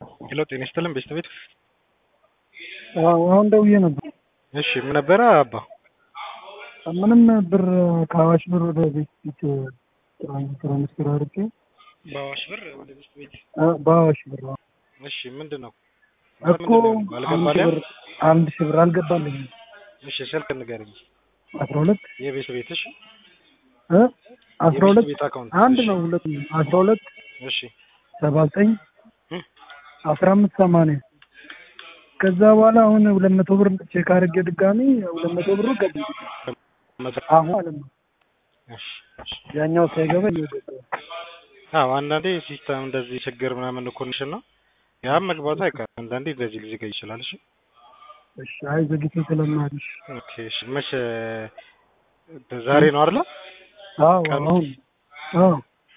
ሄሎ ጤና ይስጥልን ቤተሰቤት አሁን ደውዬ ነበር። እሺ ምን ነበረ አባ ምንም ብር ከአዋሽ ብር ወደ ቤት ፊት ትራንስፈር አድርጌ በአዋሽ ብር ወደ ቤት ቤት በአዋሽ ብር እሺ ምንድን ነው እኮ አንድ ሺህ ብር አንድ ሺህ ብር አልገባልኝም። እሺ ስልክ ንገረኝ አስራ ሁለት የቤት ቤት እሺ እ አስራ ሁለት ቤት አካውንት አንድ ነው ሁለት አስራ ሁለት እሺ ሰባ ዘጠኝ እ አስራ አምስት ሰማንያ ከዛ በኋላ አሁን ሁለት መቶ ብር ቼክ አድርጌ ድጋሚ ሁለት መቶ ብሩ ገባ አሁን ማለት ነው። እሺ እሺ ያኛው ሳይገባ እየገባ አዎ አንዳንዴ ሲስተም እንደዚህ ችግር ምናምን ኮንዲሽን ነው ያም መግባቱ አይቀርም አንዳንዴ እንደዚህ ሊዘጋ ይችላል እሺ እሺ አይ ዘግይቶ ስለማልሽ ኦኬ እሺ መቼ ዛሬ ነው አይደል አዎ ቀኑ? አሁን አዎ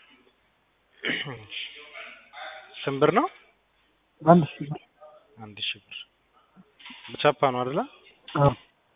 ስንት ብር ነው አንድ ሺህ ብር አንድ ሺህ ብር በቻፓ ነው አይደል አዎ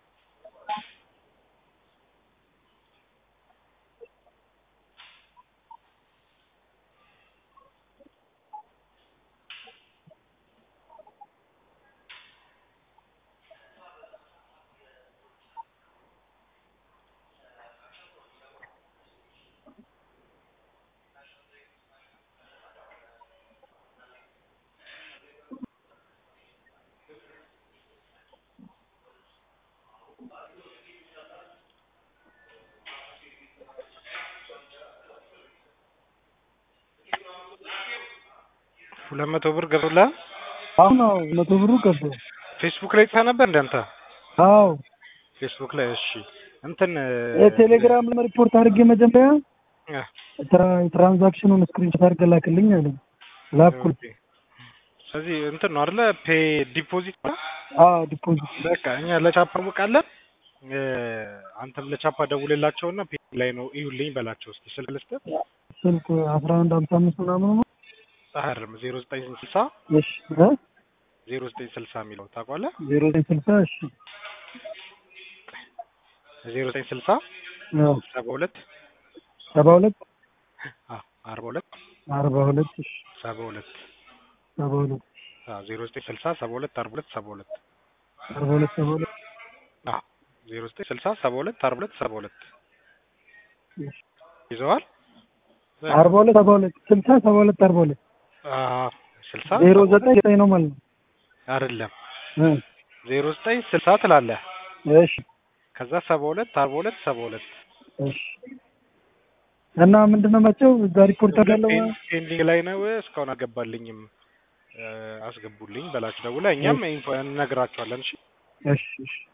ሁለት መቶ ብር ገብቶልሃል አሁን አዎ መቶ ብሩ ገባ ፌስቡክ ላይ ጽፈህ ነበር እንደ አንተ አዎ ፌስቡክ ላይ እሺ እንትን የቴሌግራም ላይ ሪፖርት አድርጌ መጀመሪያ እ ትራ- ትራንዛክሽኑን ስክሪንሾት አድርገህ ላክልኝ አለኝ ላኩል ኦኬ። ስለዚህ እንትን ነው አይደለ ፔ ዲፖዚት ነው? አዎ ዲፖዚት በቃ እኛ ለቻፓ አውቃለን አንተም ለቻፓ ደውልላቸውና ፔ ላይ ነው እዩልኝ በላቸው እስኪ ስልክ ልስጥህ ስልክ አስራ አንድ ሀምሳ አምስት ምናምን ነው አይደለም ዜሮ ዘጠኝ ስልሳ እሺ እ ዜሮ ዘጠኝ ስልሳ የሚለው ታውቀዋለህ ዜሮ ዘጠኝ ስልሳ እሺ ዜሮ ዘጠኝ ስልሳ አዎ ሰባ ሁለት ሰባ ሁለት አዎ አርባ ሁለት አርባ ሁለት እሺ ሰባ ሁለት ሰባ ሁለት አዎ ዜሮ ዘጠኝ ስልሳ ሰባ ሁለት አርባ ሁለት ሰባ ሁለት አርባ ሁለት ሰባ ሁለት አዎ ዜሮ ዘጠኝ ስልሳ ሰባ ሁለት አርባ ሁለት ሰባ ሁለት እሺ ይዘዋል አርባ ሁለት ሰባ ሁለት ስልሳ ሰባ ሁለት አርባ ሁለት አዎ ስልሳ ዜሮ ዘጠኝ ዘጠኝ ነው ማለት ነው አይደለም እ ዜሮ ዘጠኝ ስልሳ ትላለህ እሺ ከዛ ሰባ ሁለት አርባ ሁለት ሰባ ሁለት እሺ እና ምንድን ነው መቼው እዛ ሪፖርት አደረገው ፔንዲንግ ላይ ነው እስካሁን አልገባልኝም እ አስገቡልኝ በላችሁ ደውላ እኛም ኢንፎ እንነግራቸዋለን እሺ እሺ እሺ